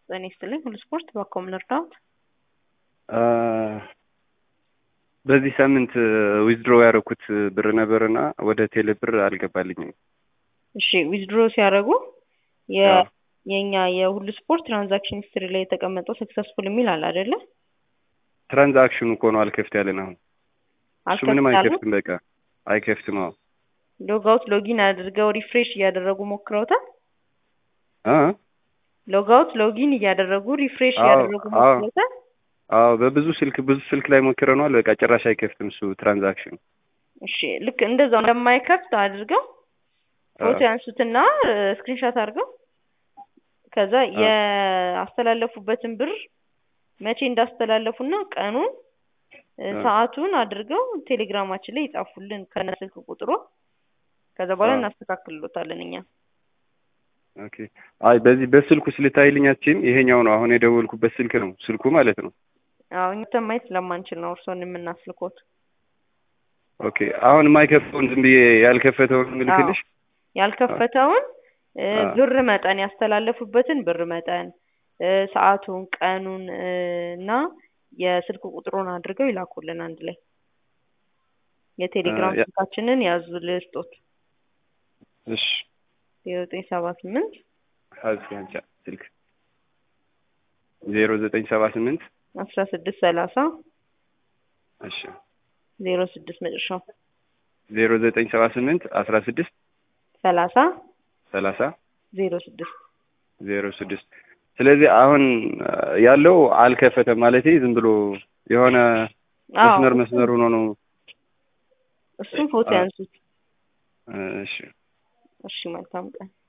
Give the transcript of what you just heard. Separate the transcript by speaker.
Speaker 1: ጤና ይስጥልኝ ሁሉ ስፖርት በኮም ልርዳዎት?
Speaker 2: በዚህ ሳምንት ዊዝድሮ ያደረኩት ብር ነበርና ወደ ቴሌ ብር አልገባልኝም።
Speaker 1: እሺ ዊዝድሮ ሲያደርጉ የ- የእኛ የሁሉ ስፖርት ትራንዛክሽን ሂስትሪ ላይ የተቀመጠው ሰክሰስፉል የሚል አለ አይደለ?
Speaker 2: ትራንዛክሽኑ እኮ ነው አልከፍት ያለን አሁን እሱ ምንም
Speaker 1: አልከፍት ያሉት?
Speaker 2: አይከፍትም። በቃ አይከፍትም። አዎ
Speaker 1: ሎጋውት ሎጊን አድርገው ሪፍሬሽ እያደረጉ ሞክረውታል?
Speaker 2: አ
Speaker 1: ሎጋውት ሎጊን እያደረጉ ሪፍሬሽ
Speaker 2: አዎ፣
Speaker 1: እያደረጉ
Speaker 2: አዎ።
Speaker 1: ሞክረውታል?
Speaker 2: አዎ በብዙ ስልክ ብዙ ስልክ ላይ ሞክረነዋል። በቃ ጭራሽ አይከፍትም እሱ ትራንዛክሽኑ።
Speaker 1: እሺ ልክ እንደዛው እንደማይከፍት አድርገው ፎቶ
Speaker 2: አዎ።
Speaker 1: ያንሱትና ስክሪንሻት አድርገው ከዛ
Speaker 2: አዎ።
Speaker 1: ያስተላለፉበትን ብር መቼ እንዳስተላለፉና ቀኑን እ፣
Speaker 2: አዎ።
Speaker 1: ሰዓቱን አድርገው ቴሌግራማችን ላይ ይጻፉልን ከነ ስልክ ቁጥሩ። ከዛ በኋላ
Speaker 2: አዎ።
Speaker 1: እናስተካክልሎታለን እኛ።
Speaker 2: ኦኬ። አይ በዚህ በስልኩ ስልታይልኝ አትችይም? ይሄኛው ነው አሁን የደወልኩበት ስልክ ነው ስልኩ ማለት ነው።
Speaker 1: አዎ እኛ ማየት ስለማንችል ነው እርስዎን የምናስልኮት።
Speaker 2: ኦኬ። አሁን የማይከፍተውን ዝም ብዬ ያልከፈተውን
Speaker 1: አዎ
Speaker 2: ምልክልሽ?
Speaker 1: ያልከፈተውን እ፣
Speaker 2: አዎ።
Speaker 1: ብር መጠን ያስተላለፉበትን ብር መጠን እ፣ ሰዓቱን፣ ቀኑን እ፣ እና የስልክ ቁጥሩን አድርገው ይላኩልን አንድ ላይ። የቴሌግራም
Speaker 2: ያ-
Speaker 1: ስልካችንን ያዙ ልስጦት
Speaker 2: እሺ
Speaker 1: ዜሮ ዘጠኝ ሰባ ስምንት
Speaker 2: ሀዚ አንቻ ስልክ ዜሮ ዘጠኝ ሰባ ስምንት
Speaker 1: አስራ ስድስት ሰላሳ
Speaker 2: እሺ
Speaker 1: ዜሮ ስድስት መጨረሻው
Speaker 2: ዜሮ ዘጠኝ ሰባ ስምንት አስራ ስድስት
Speaker 1: ሰላሳ
Speaker 2: ሰላሳ
Speaker 1: ዜሮ ስድስት
Speaker 2: ዜሮ ስድስት ስለዚህ አሁን አ፣ ያለው አልከፈተም ማለት ዝም ብሎ የሆነ
Speaker 1: አዎ
Speaker 2: መስመር
Speaker 1: እሱም
Speaker 2: መስመር ሆኖ ነው።
Speaker 1: እሱም ፎቶ
Speaker 2: አ፣
Speaker 1: ያንሱት።
Speaker 2: እሺ
Speaker 1: እሺ መልካም ቀን።